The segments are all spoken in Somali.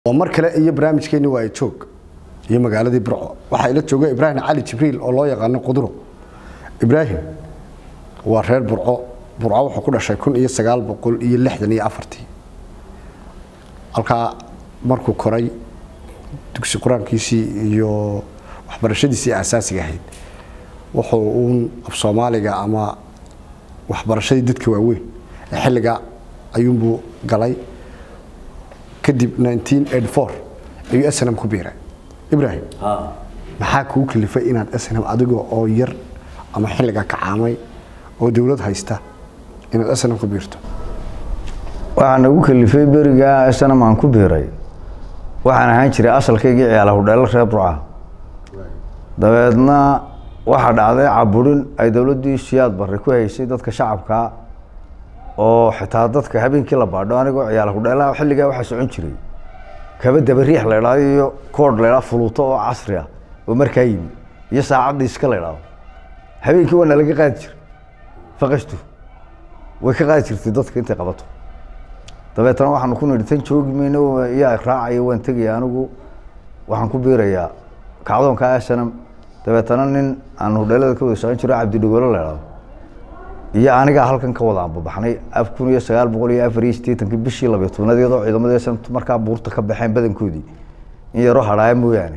oo mar kale iyo barnaamijkeeni waa joog iyo magaaladii burco waxaa ila jooga ibraahim cali jibriil oo loo yaqaano quduro ibraahim waa reer burco burco wuxuu ku dhashay kun iyo sagaal boqol iyo lixdan iyo afartii halkaa markuu koray dugsi qur-aankiisii iyo waxbarashadiisii asaasiga ahayd wuxuu uun af soomaaliga ama waxbarashadii dadka waaweyn ee xilliga ayuunbuu galay kadib ayuu snm ku biiray ibrahim maxaa kuu kalifay inaad snm adiga oo yar ama xilliga kacaamay oo dowlad haysta inaad snm ku biirto waxaa nagu kalifay berigaa snm aan ku biiray waxaan ahaan jiray asalkaygii ciyaala hudheelo reer burca dabeedna waxaa dhacday caburin ay dowladdii siyaad barre ku haysay dadka shacabkaa oo xitaa dadka habeenkii la baadho anigoo ciyaala hudheelaha xilligaa waxaa socon jiray kaba dabariix la idhaado iyo koodh la idhaado fuluuto oo casri ah oo markaa yimi iyo saacadda iska la idhaado habeenkii waa nalaga qaadi jiray faqashtu way ka qaadi jirtay dadka intay qabato dabeetana waxaanu ku nidhi tan joogi mayno yaa raacaya waan tegaya anigu waxaan ku biirayaa kacdoonka snm dabeetana nin aan hudheelada ka wada shaqan jiro cabdidhogolo la idhaado iyo anigaa halkan ka wada ambabaxnay af kun iyo sagaal boqol iyo afar iyo siddeetankii bishii labiyo tobnaad iyadoo ciidamada snmt markaa buurta ka baxeen badankoodii in yaroo hadhaaya mooyaane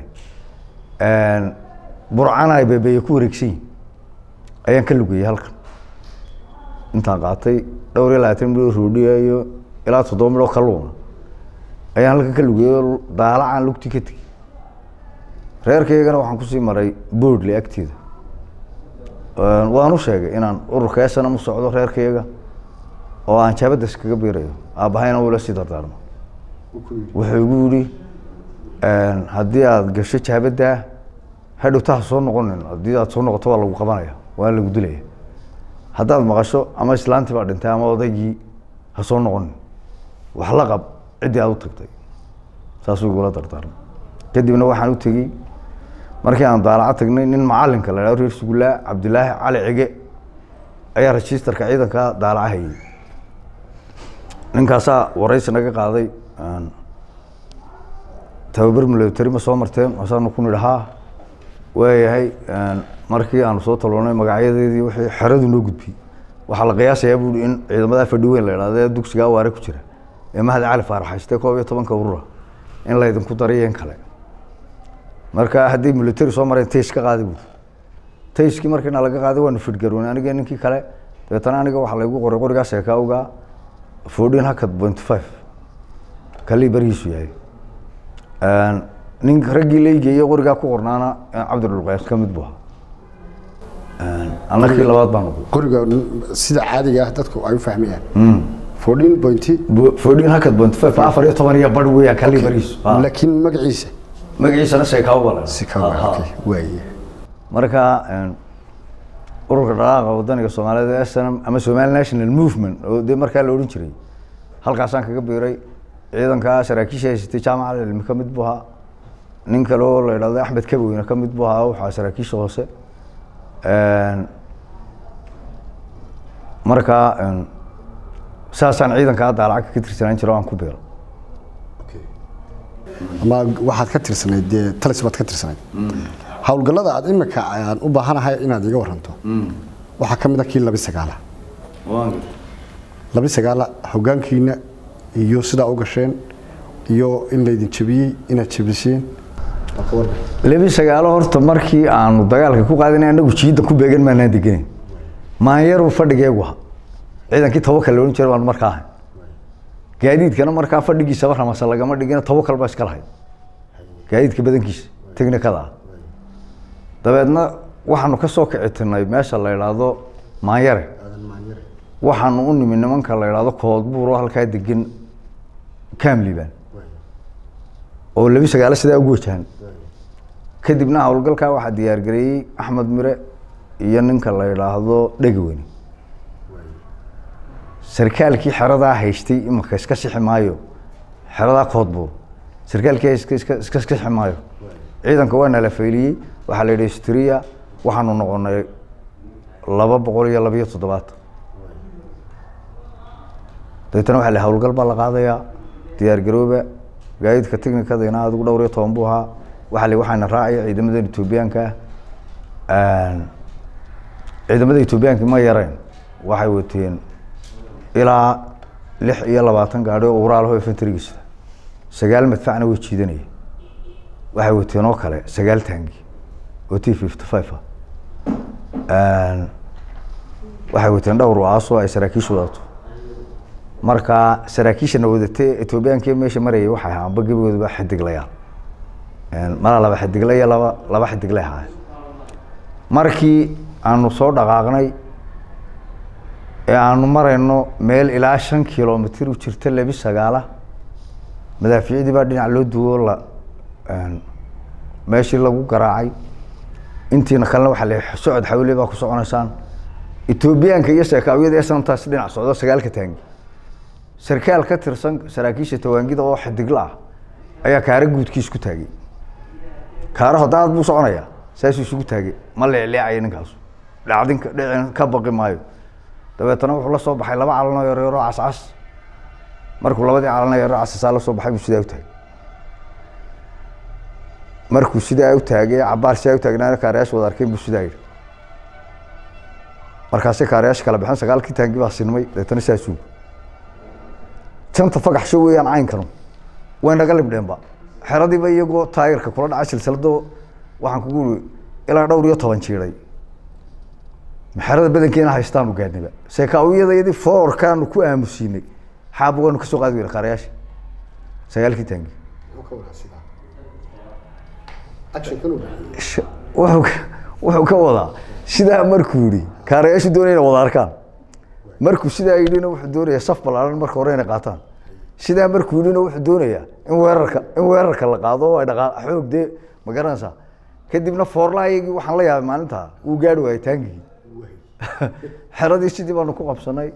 burcana ay beebeeye ku wareegsan yihin ayaan ka lugayey halkan intaan qaatay dhowr iyo labaatan midhoo roodhiya iyo ilaa toddoba midhoo kaluuna ayaan halkan ka lugayey daalacaan lugti ka tegey reerkaygana waxaan kusii maray boodle agteeda waan u sheegay inaan ururka snm u socdo reerkayga oo aan jaabadda iskaga biirayo aabbahayna wula sii dardaarmo wuxuu igu yidhi haddii aada gasho jaabaddaa hadhowta ha soo noqonin haddii aad soo noqoto waa lagu qabanaya waa lagu dilaya haddaad maqasho ama islaantii baa dhintay ama odaygii ha soo noqonin wax la qab ciddii aad u tagtay saasuu igula dardaarmay kadibna waxaan u tegey markii aan daalaco tagnay nin macalinka la dhao reer sugullaa cabdilaahi cali cige ayaa registerka ciidanka daalaca hayay ninkaasaa waraysi naga qaaday tababar military ma soo marteen waasaanu ku nidhi haa waayahay markii aanu soo taloonay magacyadeedii wixii xeradu noo gudbiyey waxaa la qiyaasayaa buui in ciidamada fadhi weyn la idhahdo ee dugsigaa waare ku jira ee mahad cali faarax haystee koob iyo tobanka urura in laydinku dariyo in kale marka hadday military soo mareen tays ka qaadi buuri tayskii markiina laga qaaday waanu fidgaroonay aniga ninkii kale dabeetana aniga waxaa laygu qoray qorigaa seekaawga fourteen hakad point five kalii barihiisu yahay nin raggii laygeeye qorigaa ku qornaana cabdidhulqays ka mid bu ahaa anakii labaad baan noqday qoriga sida caadiga ah dadku ay u fahmayaan fourteen pointy fourteen hakad point five afar iyo toban iyo bar weeyaan kalii barihiisu laakiin magaciisa magaciisana seekaawo baa la si ka waaye marka ururka dhaqaaqa wadaniga soomaalida snm ama somali national movement oo dee markaa la odhan jiray halkaasaan kaga biiray ciidankaa saraakiisha haysatay jaamaca cilmi ka mid bu ahaa nin kale oo la idhahdo axmed kaboweyne ka mid bu ahaa waxaa saraakiisha hoose markaa saasaan ciidankaa daalaca ka tirsanaan jira aan ku biiro ama waxaad ka tirsanayd dee talis baad ka tirsanayd howlgallada aad imika aan u baahanahay inaad iga waranto waxaa ka mid a kii labi sagaala labi sagaala hoggaankiina iyo sidaa u gasheen iyo in laydin jebiyey inaad jebiseen lebi sagaalo horta markii aanu dagaalka ku qaadinay anagu jiidda ku beegan maanaan degenayn maanyaru fadhigeegu aha ciidankii tawakal la odhan jira baan markaa ahay gaadiidkana markaa fadhigiisaba ramasa lagama dhigina tawakal baa iska lahayd gaadiidka badankiisa technikada ah dabeedna waxaanu ka soo kicitinay meesha la idhaahdo maanyare waxaanu u nimi nimanka la idhaahdo koodbuuro halkaa degan camliban oo labi sagaalo sidaa ugu wajahan kadibna howlgalkaa waxaa diyaargareeyey axmed mire iyo ninka la idhaahdo dhegaweyne sarkaalkii xeradaa haystay imaka iska sixi maayo xeradaa koodbuur sarkaalkii iska iska iska sixi maayo ciidanka waa nala fayliyey waxaa la yidhi striya waxaanu noqonay laba boqol iyo labiyo toddobaatan dabeetana waxaa la howlgal baa la qaadayaa diyaar garooba gaadiidka technicadina adigu dhowr iyo toban buu ahaa waxa li waxaana raacaya ciidamadan etoobiyaanka ah ciidamada etoobiyaanka ma yareen waxay wateen ilaa lix iyo labaatan gaadhi oo uraalaho infantrygiisa sagaal madfacna way jiidanayeen waxay wateen oo kale sagaal taangi oo t fifty five ah waxay wateen dhowr waaasoo ay saraakiishu wadato marka saraakiishana wadatee etoobiyaanki meesha marayay waxay ahaa amba gebigoodaba xidiglayaal mala laba xidigle iyo laba laba xidigle ahaa markii aanu soo dhaqaaqnay ee aanu marayno meel ilaa shan kilomitr u jirta lebi sagaala madaafiicdii baa dhinac loo duwo la meeshii lagu garaacay intiina kalena waxaa la socod xawle baa ku soconaysaan etoobiyaanka iyo sheekaawiyada esantaas dhinac socdo sagaalka taangi sarkaal ka tirsan saraakiisha tawaangida oo xidigla ah ayaa kaara guudkiis ku taagay kaara hodaad buu soconayaa saasuu isugu taagay ma leecleecaya ninkaasu dhacdinka dhicin ka baqi maayo dabeetana wuxuu la soo baxay laba calanoo yaryaroo cascas markuu labadii calano yaroo casasaa la soo baxay buu sidaa u taagay markuu sidaa u taagay cabaar sidaa u taagnaana kaarayaasha wada arkeen buu sidaa yidhi markaasay kaarayaasha kala baxeen sagaalkii taangi baa sinmay dabeetana saasuu janta fagaxsho weeyaan caynkanu way naga libdheenba xeradiiba iyagoo taayirka kula dhaca silsilado waxaan kugu uri ilaa dhowr iyo toban jiiday xerada badankeena haystaanu gaadniba seekaawiyadayadii foorkaanu ku aamusiinay xaaba waanu kasoo qaadi weyna kaarayaasha sagaalkii taangi wuxuu wuxuu ka wadaa sidaa markuu yihi kaarayaashu doonaya inay wada arkaan markuu sidaa yidhina wuxuu doonayaa saf balaaran marka hore inay qaataan sidaa markuu yidhina wuxuu doonayaa in weerarka in weerarka la qaado oo ay dhaqaa xoog dee ma garanaysaa kadibna foorlaayagii waxaan la yaabay maalintaa wuu gaari waayay taangigii xeradii sidii baanu ku qabsanay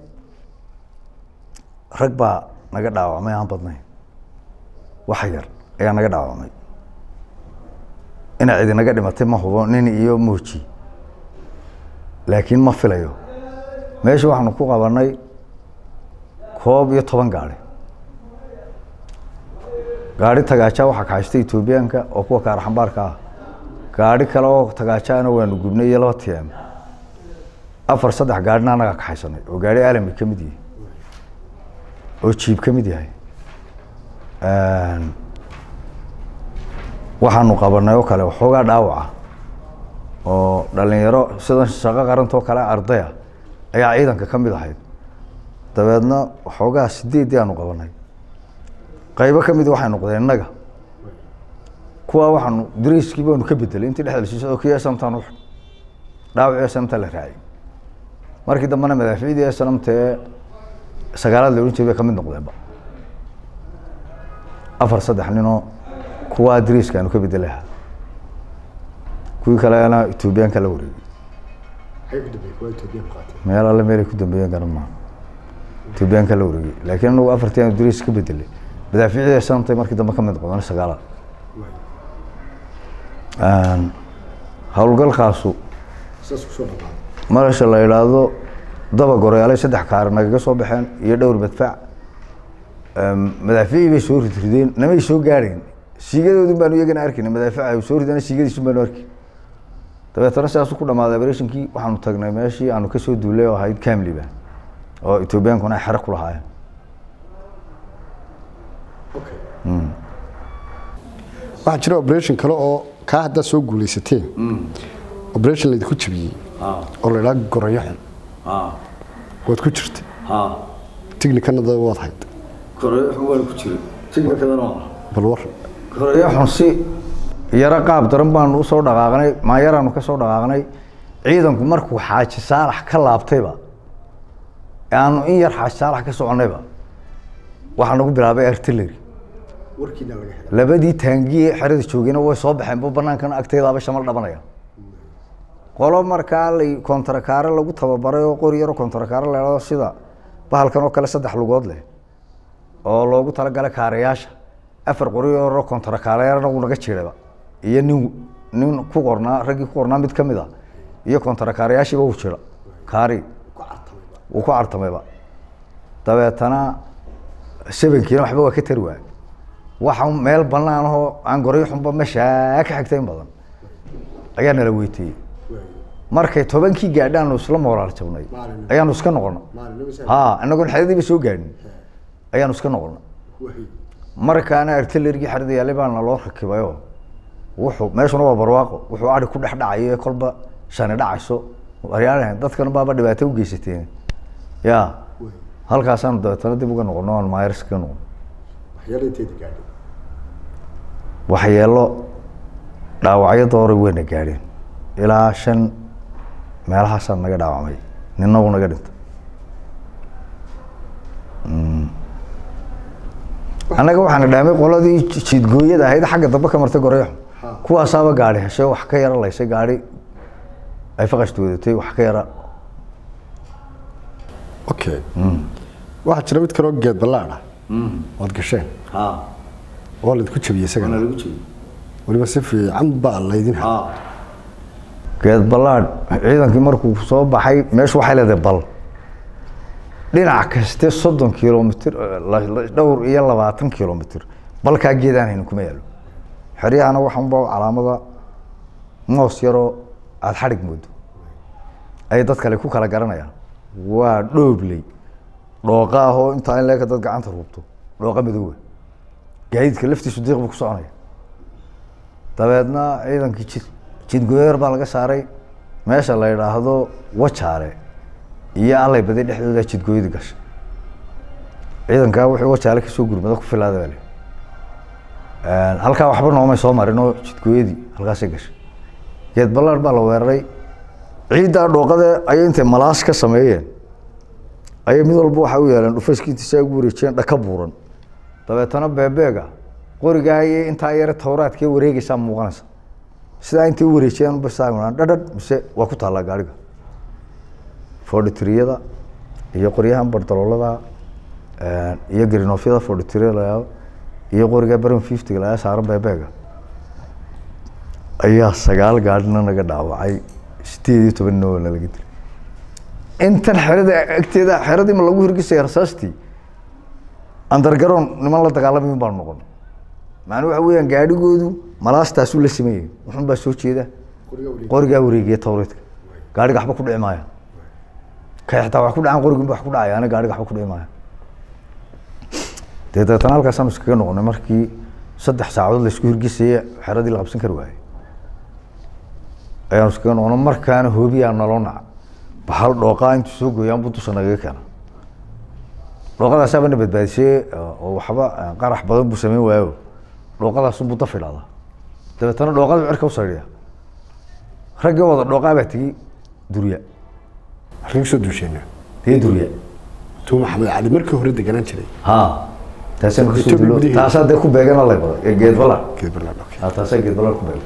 rag baa naga dhaawacmay aan badnayn wax yar ayaa naga dhaawacmay inay cidi naga dhimatay ma hubo nin iyo mooji laakiin ma filayo meesha waxaanu ku qabanay koob iyo toban gaari gaari tagaaja waxaa kaxaystay etoobiyaanka oo kuwa kaaraxambaarka ah gaari kale oo tagaajaana waanu gubnay iyo laba t m afar saddex gaarina anagaa kaxaysanay oo gaari alami ka mid yahay oo jiib ka mid yahay waxaanu qabanay oo kale waxoogaa dhaawaca oo dhalinyaro sidan shaqo qarantoo kale ardaya ayaa ciidanka ka mid ahayd dabeedna waxoogaa sideeddii aanu qabanay qaybo ka mid waxay noqdeen innaga kuwaa waxaanu dariiskii baanu ka bedelay intii dhexda lasiiso oo kii sntan u dhaawacii snta la raacay markii dambena madaaficdii snamta ee sagaalaad la odhan jiray bay ka mid noqdeenba afar saddex ninoo kuwaa dariiska aanu ka bedelaha kuwii kalena etoobiyaanka la wareegay meel alle meelay ku dambeeyeen garan maa etoobiyaanka la wareegay laakiin anagu afartii aanu dariis ka bedelay madaaficdii snamtay markii dambe ka mid noqdeen sagaalaad howlgalkaasu marasha la idhaahdo daba goreaalay saddex kaari nagaga soo baxeen iyo dhowr madfac madaaficii bay soo ridrideen namay soo gaadheen siigadoodin baanu iyagana arkayna madaafica soo ridana siigadiisun baanu arkay dabeetana sidaasu ku dhamaaday operationkii waxaanu tagnay meeshii aanu kasoo duulay oo ahayd camliba oo etoobiyaankuna ay xero ku lahaayeen waxaa jira operation kale oo kaa haddaad soo guuleysateen operation laydinku jabiyey oo la idhaha gorayo xun waad ku jirta tignikanada waad hayd waan ku jiray tiknikadana bal war koreyo xun si yaro qaab daran baanu usoo dhaqaaqnay maayaraanu ka soo dhaqaaqnay ciidanku markuu xaaji saalax ka laabtayba aanu in yar xaaji saalax ka soconnayba waxaa nagu bilaabay artillery warkiina laga helay labadii taangiye xerada joogayna way soo baxeen bu banaankan agteedaaba shamal dhabanaya qolo markaa lay kontarakaare lagu tababaray oo qori yaro kontarakaare leedo sida bahalkan oo kale saddex lugood leh oo loogu talagalay kaarayaasha afar qori yaro kontarakaarena wuu naga jiirayba iyo nin nin ku qornaa raggii ku qornaa mid ka mid a iyo kontarakaarayaashiiba wuu jira kaari ku cartamayba wuu ku cartamayba dabeetana sebankiina waxba waa ka tari waay waxa meel banaan ahoo aan goryo xunba meeshaa ka xigta in badan ayaa nala weyteeyey markay tobankii gaadhaanu isla moraal jabnay Maalin. ayaanu iska noqona ha inagoon xeradiiba soo gaadhin ayaanu iska noqona markaana artillerigii xerada yaallay baa naloo rakibayo wuxuu meeshuna waa barwaaqo wuxuu ari ku dhex dhacayo ee kolba shani dhacayso waryaalahan dadkan baaba dhibaato u geysateen ya halkaasaanu dabeetana dib uga noqono aan maayars kaga noqono waxyeelo dhaawacyo doora weyna gaadheen ilaa shan meelahaasaa naga dhaawacmay nina uu naga dhintay Mm. annaga waxaana dhaamay qoladii ji- jiidgooyada ahayd xagga dambe ka martay goreexo kuwaasaaba gaadhi heshay wax ka yara laysay gaadhi ay faqashta wadatay wax ka yara okay waxaa jira mid kaloo geed ballaad ah waad gasheen oo laydku jabiyey isagana weliba si fiican baa laydin ha geed ballaadh ciidankii markuu soo baxay meeshu waxay leedahay bal dhinac kaste soddon kilomitr dhowr iyo labaatan kilomitr balkaa geedaan haynin kuma yaalo xeryahana waxanba calaamada moos yaroo aada xadhig moodo ayay dad kale ku kala garanayaan waa dhoobley dhooqa ahoo intaa in leeka dad gacanta ruubto dhooqa madoowa gaadiidka laftiisu diiq buu ku soconaya dabeedna ciidankii jid jidgoyar baa laga saaray meesha la yidhaahdo wajaale iyo allay baday dhexdooda jidgooyada gashay ciidankaa wuxuu wajaale kasoo gurmada ku filaada baa le halkaa waxba noomay soo marin oo jidgooyadii halkaasay gashay geed ballaar baa la weeraray ciiddaa dhooqade ayay intay malaas ka sameeyeen ayay mid walba waxay u yeeleen dhufayskiintiisa ugu wareejiyeen dhaka buuran dabeetana beebeega qorigaa iyo intaa yare tawraadkee wareegaysaa muuqanaysa sidaa intay u wareejiyeen basaa dhadhadh mise waa ku taallaa gaariga fordhitriyada iyo qoryahan bardaloolada iyo grinofyada fordhitriya layaado iyo qoriga baron fiftyga lagaa saaran beebeega ayaa sagaal gaadhina naga dhaawacay sideed iyo toban noo nalaga dilay intan xerada agteeda xeradii ma lagu hirgisaya rasaastii andargaroon niman la dagaalamayn baanu noqon macnuu waxa weeyaan gaadhigoodu malaastaasuu la sameeyey wuxun baa soo jeeda qorigaa wareegiya tawreedka gaadhiga waxba ku dhici maaya kay xitaa wax ku dhacaan qorigunba wax ku dhacaya ana gaadhiga waxba ku dhici maaya dee dabeetana halkaasaanu iskaga noqonay markii saddex saacadood laisku hirgisaya xeradii la qabsan kari waayey ayaanu iskaga noqonay markaana hoobiyaa naloo naca bahal dhooqaa intuu soo gooyaan buu dusha nagaga keena dhooqadaasaaba na badbaadisee oo waxba qarax badan buu sameyn waayo dhooqadaasunbuu daf idhahdaa dabeetana dhooqada cirka u saydhiya raggii wada dhooqaa baa tegey durya halkii kusoo duusheenna dee durya tuu maxamed cali markii hore deganaan jiray ha taasaan kusoo Ethiopia dulo gudaheeda. taasaa dee ku beegan alay badan ee geed balar geed ballaad okay ha taasaa geed balar ku beegan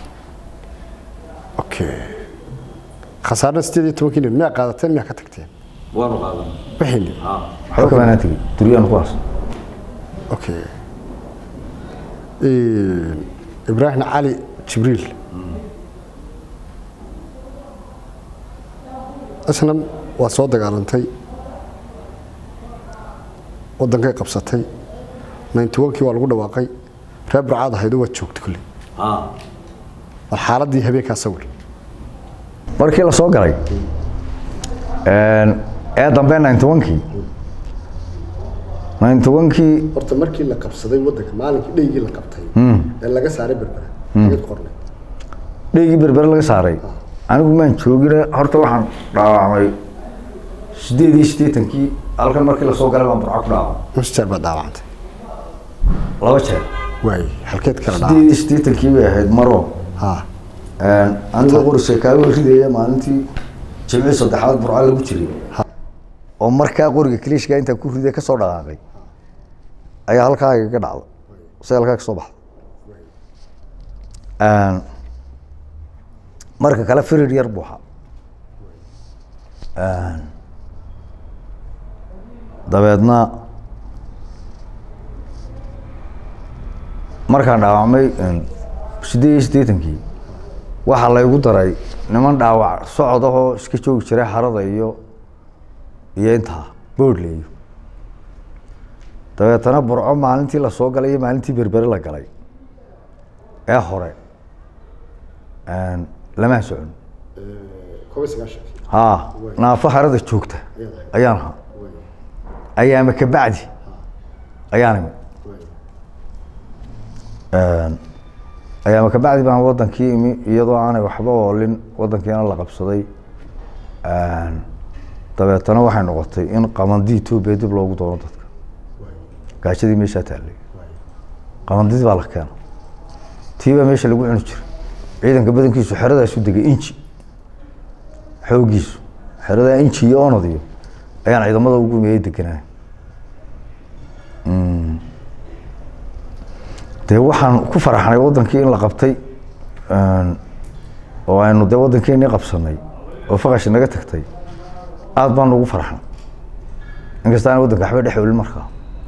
okay khasaarna sideed iyo tobankii nin miyaa qaadateen miyaa ka tagteen waanu qaadan wixii nin waxba kamaanaan tegey duryaan ku haas okay ibraahim cali jibriil isna waa soo dagaalantay wadankay qabsatay ninety one-kii waa lagu dhawaaqay reer burcaad ahaydo waad joogtay kulley bal xaaladii habeenkaa sawir markii la soo galay ee dambe ninety one-kii ninety one-kii horta markii la qabsaday wadanka maalinkii dheygii la qabtay ee laga saaray berbera ayad qornay dheygii berbere laga saaray anigu maan joogine horta waxaan dhaawacmay sideed iyo siddeetankii halkan markii lasoo galay baan burco ku dhaawacmay nus jeer baad dhaawacantay laba jeer waay halkeed kala sideed dhaawacantay iyo siddeetankii bay ahayd maro ha anigoo qorisay kaaga ridaya maalintii jimcii saddexaad burco lagu jiray oo markaa qoriga kiliishka intaan ku riday kasoo dhaqaaqay ayaa halkaa igaga dhacda se halkaa kasoo baxda marka kale firir yar buuxa dabeedna markaan dhaawacmay sideed iyo siddeetankii waxaa laygu daray niman dhaawac socod ahoo iska joogi jiray harada iyo iyo intaa boodle iyo dabeetana burco maalintii la soo galay iyo maalintii berbere la galay ee hore lama socon ha naafo harada joogta ayaan ahaa ayaama kabacdi ayaan imi ayaama kabacdi baan wadankii imi iyadoo aanay waxba oolin wadankiina la qabsaday dabeetana waxay noqotay in qamandii etoobiya dib loogu doono dadka gaajadii meeshaa taallay qamandidii baa la keena tii baa meesha lagu cuni jiray ciidanka badankiisu xeradaasu degay inji xoogiisu xeradaa inji iyo onod iyo ayaan ciidamada ugu miyay deganaa dee waxaan ku faraxnay wadankii in la qabtay oo aynu dee wadankeenii qabsanay oo faqashi naga tagtay aada baanu ugu faraxnay inkasta aan wadanka waxba dhex olin markaa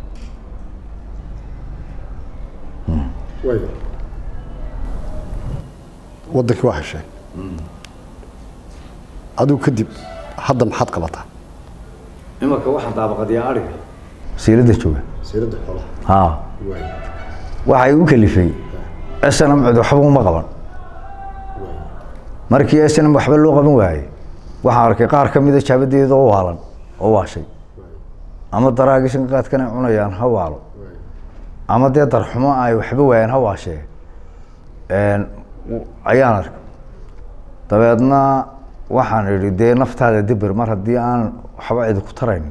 wadankii waa hesheen adigu kadib hadda maxaad qabataa imanka waxaan daabaqadiyaa ariga siilada jooga siirada xoolaha ha waxay u kalifay snm cid waxba uma qaban markii snm waxba loo qaban waayey waxaan arkay qaar ka mida jaabadeeda oo waalan oo waashay ama daraagishan qaadkan ay cunayaan ha waalo ama dee darxumo ay waxba waayaan ha waashee ayaan arkay dabeedna waxaan idhi dee naftaada dibir mar haddii aan waxba cidi ku tarayn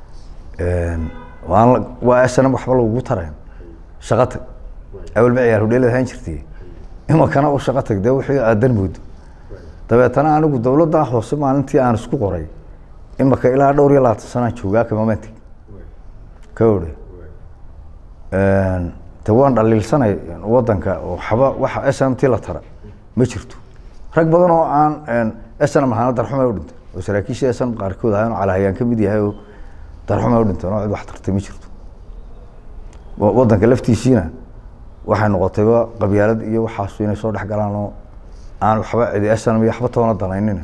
waan waa snm waxba lagugu tarayn shaqo tag awalba ciyaar hudheelad ahaan jirtay imankana u shaqo tag dee wixii aadan moodo dabeetana anigu dowladda hoose maalintii aan isku qoray imaka ilaa dhowr iyo labaatan sanaan joogaa kamamantig ka odhe de waan dhaliilsanay wadanka waxba waxa s n t la tara ma jirto rag badan oo aan snm ahaana darxumay u dhintay oo saraakiisha snm qaarkood ahaan calahayaan ka mid yahay oo darxumay u dhinteen oo cid wax tartay ma jirto wadanka laftiisiina waxay noqotayba qabyaalad iyo waxaasu inay soo dhex galaan oo aan waxba cidi snm iyo waxba toona danaynin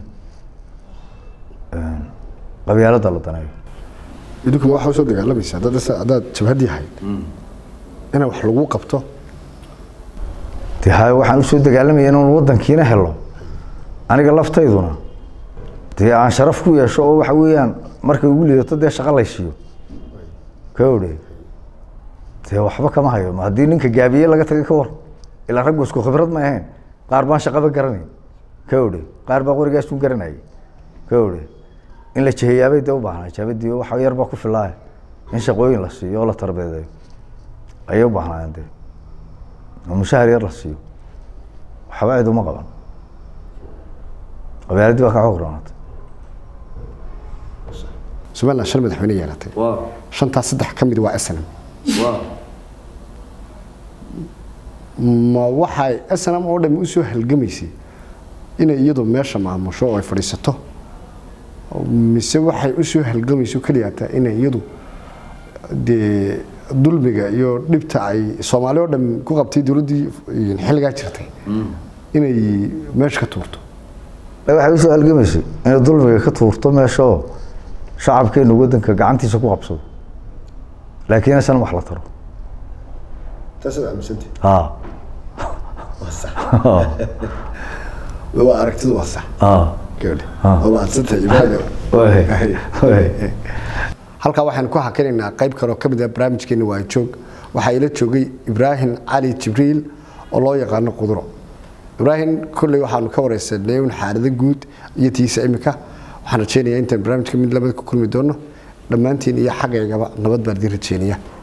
qabyaalada la daneeyo idinkuma waxaa usoo dagaalamaysa haddaad haddaad jabhadii ahayd inaan wax lagu qabto de ha waxaan usoo dagaalamaya inaan wadankiina helo aniga laftayduna dee aan sharaf ku yeesho oo waxa weeyaan markay ugu liidato dee shaqa laysiiyo ka odhe dee waxba kama hayo haddii ninka gaabiye laga tagay ka war ilaa raggu isku khibrad ma ahayn qaar baan shaqaba garanay ka odhe qaar baa qorigaasun garanayay ka odhe in la jeheyaabay dee u baahnaa jaabadii waxa yar baa ku filaaya in shaqooyin la siiyo oo la tarbeedeeyo ayay u baahnaayeen dee oo mushahar yar la siiyo waxba cid uma qaban qabyaaladii baa ka xoog roonatay somaliland shan madaxweyne yeelatay shantaas saddex ka mid waa snm ma waxay snm oo dhami usoo halgamaysay inay iyadu meesha maamusho oo ay fadhiisato mise waxay usoo halgamayso keliyaata inay iyadu dee dulmiga iyo dhibta ay soomaali oo dham ku qabtay dowladdii xilligaa jirtay inay meesha ka tuurto waxay usoo halgamaysay inay dulmiga ka tuurto meesha oo shacabkeenu wadanka gacantiisa ku qabsado laakiin isan wax la taro taasaad aaminsantay ha waa aragtidu waa sax ha gabadhe waa mahadsantahay ibraahim halkaa waxaan ku hakinaynaa qayb kaloo ka mid ah barnaamijkeena waa joog waxaa ila joogay ibraahim cali jibriil oo loo yaqaano quduro ibraahim kolley waxaanu ka wareysanay un xaalado guud iyo tiisa imika waxaan rajeynayaa intaan barnaamijka mid labada ku kulmi doono dhammaantiin iyo xagaygaba nabad baan idiin rajeynaya